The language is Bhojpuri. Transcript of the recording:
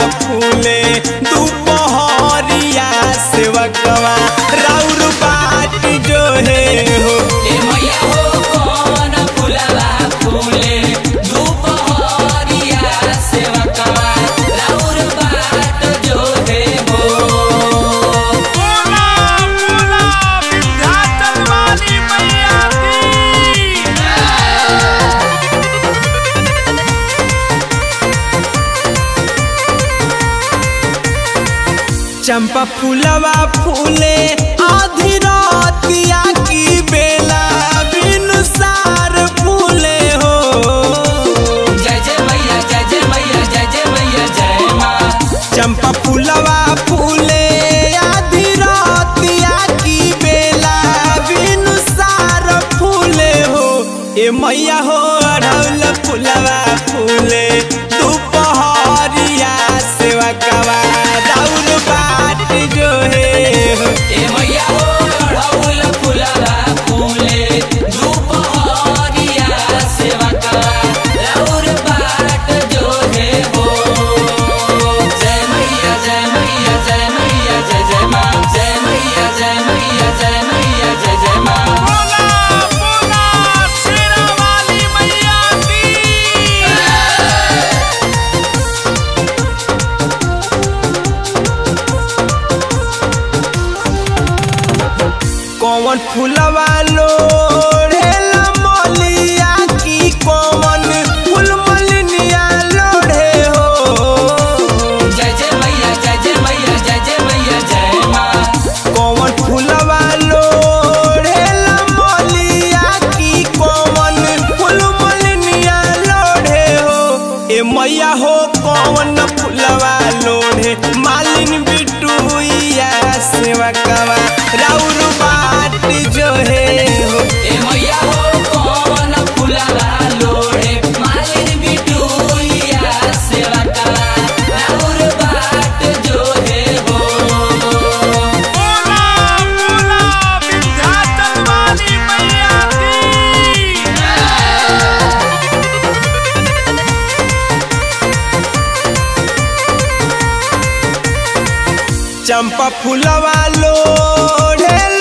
फूले दुपहरिया सेवकवा राउर बाट जो है हो ए मैया हो कौन फुलवा फूले दुपहरिया सेवकवा राउर बाट जो है हो बोला बोला विंध्याचल वाली मैया की चंपा फूलवा फूले आधी रातिया की बेला बिनु सार फूले हो जय जय मैया जय जय मैया जय जय मैया जय माँ चंपा फूलवा फूले आधी रातिया की बेला बिनु सार फूले हो ए मैया हो अढ़ौल फूलवा फूले दुपहरिया सेवा कवा राउर बाट जो है हो ए मैया हो अड़हुल फुलवा फूले दुपहरिया सेवकवा राउर बाट जो है हो जय मैया जय मैया जय मैया जय जय माँ जय मैया जय मैया जय मैया जय जय माँ बोला बोला शेरा वाली मैया की कौन फूलवा लोढ़ेला मलिया की कौन फूल मलिनिया लोढ़े हो जय जय मैया जय जय मैया जय जय मैया जय माँ कौन फूलवा लोढ़ेला मलिया की कौन फूल मलिनिया लोढ़े हो ए मैया हो कौन फूलवा लोढ़े मालिन बिटुइया सेवा कवा राउर बाट जो है हो ए मैया हो कौन फुलवा लोड़े मालिन बिटुइया सेवकवा राउर बाट जो है हो बोला बोला विंध्याचल वाली मैया की चंपा फूलवा लोढ़े